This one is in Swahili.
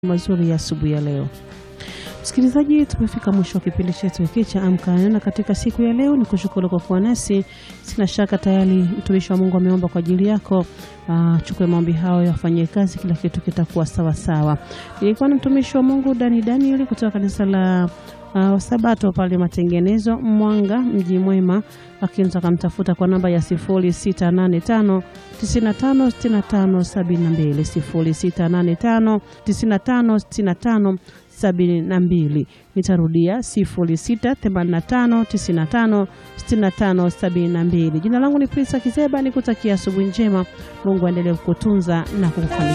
mazuri ya asubuhi ya leo. Msikilizaji, tumefika mwisho wa kipindi chetu hiki cha Amka na katika siku ya leo ni kushukuru kwa kuwa nasi. Sina shaka tayari mtumishi wa Mungu ameomba kwa ajili yako. Uh, chukue maombi hayo yafanyie kazi, kila kitu kitakuwa sawa sawa. Nilikuwa na mtumishi wa Mungu Dani Daniel kutoka kanisa la uh, Sabato pale Matengenezo Mwanga, mji mwema, lakini takamtafuta kwa namba ya 0685 956572 0685 9565 sabini na mbili. Nitarudia 0685956572. Jina langu ni Prisa Kizeba, nikutakia asubuhi njema. Mungu aendelee kukutunza na kukufanikisha.